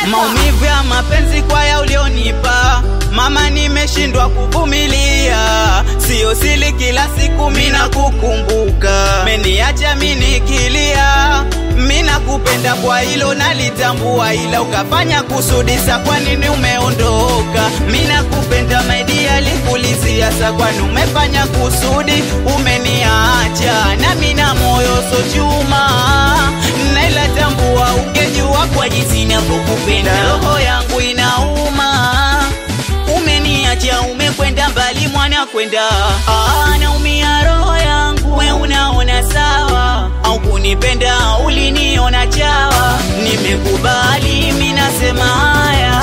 maumivu ya mapenzi kwa ya ulionipa mama, nimeshindwa kuvumilia, sio sili kila siku mina kukumbuka, meniacha minikilia, mina kupenda kwa hilo nalitambua, ila ukafanya kusudisa, kwa nini umeondoka? Mina kupenda media likulizia, sa kwani umefanya kusudi, umeniacha na mina moyo so chuma, naila tambua, ungejua kwa jinsi navyokupenda, roho yangu inauma umeniacha umekwenda mbali mwana kwenda ah, naumia roho yangu we unaona sawa au kunipenda uliniona chawa nimekubali minasema haya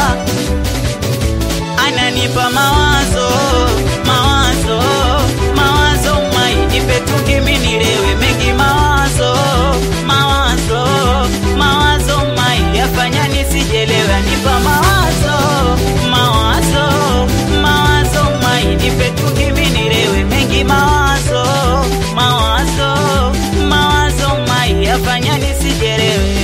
ananipa mawazo mawazo mawazo mainipe tukiminilewe mengi mawazo mawazo mawazo mai yafanya nisijelewe anipa mawazo mawazo mawazo mai nipe tukiminilewe mengi mawazo mawazo mawazo mai yafanya nisijelewe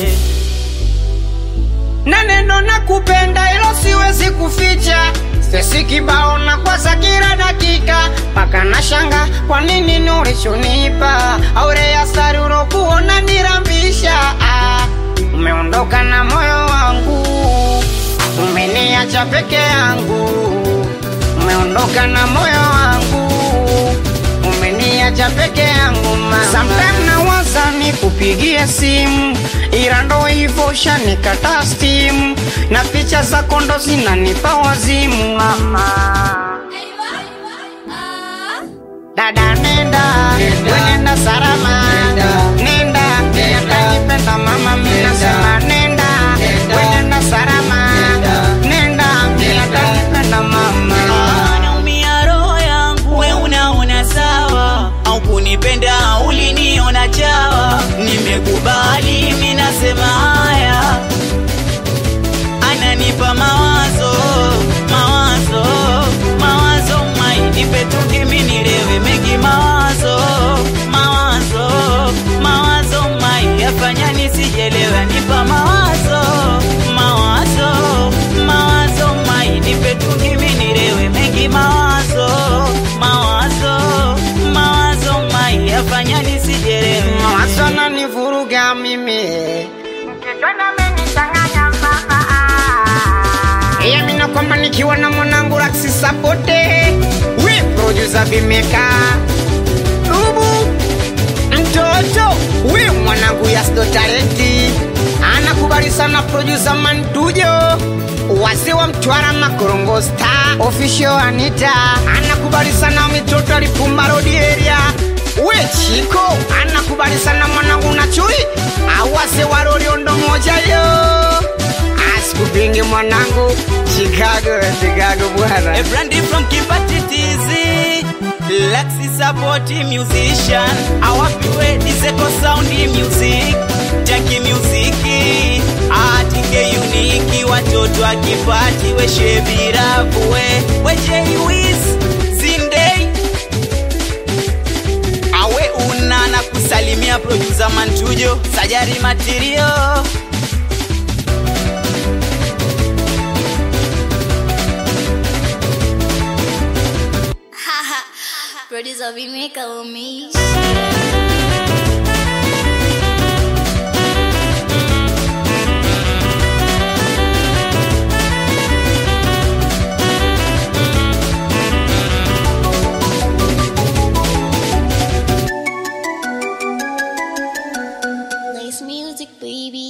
na neno na kupenda hilo siwezi kuficha sesi kibao na kwaza kila dakika mpaka na shanga kwa nini nurishonipa aure ya sari urokuona nirambisha ah, umeondoka na moyo wangu umeniacha peke yangu umeondoka na moyo wangu umeniacha peke yangu mama. Sometime nawaza nikupigie simu, ila ndo hivyo shanikata stimu, na picha zako ndo zinanipa wazimu mama. Dada nenda, we nenda salama, nenda, atanipenda mama, mimi nasema nenda, we nenda salama, nenda, atanipenda mama. naumia roho yangu we unaona sawa au kunipenda uliniona chawa nimekubali minasema haya ananipa mawazo mawazo mawazo mainipe tukiminilewe mengi mawazo mawazo mawazo mai yafanya nisijelewe anipa mawazo mawazo mawazo mai nipe tukiminilewe mengi mawazo mawazo mawazo mai yafanya nisijelewe mawazo nanivuruga mimi iya mina kwamba nikiwa na mwanangu laksi sapote we producer vimeka dubu mtoto we mwanangu yasdo talenti anakubali sana producer mantujo wazee wa mtwara makorongo star official anita anakubali sana mitoto alipumba road area we chiko anakubali sana mwanangu na chui awase waroriondo moja yo asikupingi mwanangu chicago chicago bwana A brandy from Kipatitizi Lexi support musician Awapiwe Diseko sound music Jackie music Atike uniki Watoto akipati We shebiravu we We Jay Wiz Zindei Awe una na kusalimia producer Mantujo Sajari Material Producer Vimeka Umish. Nice music, baby.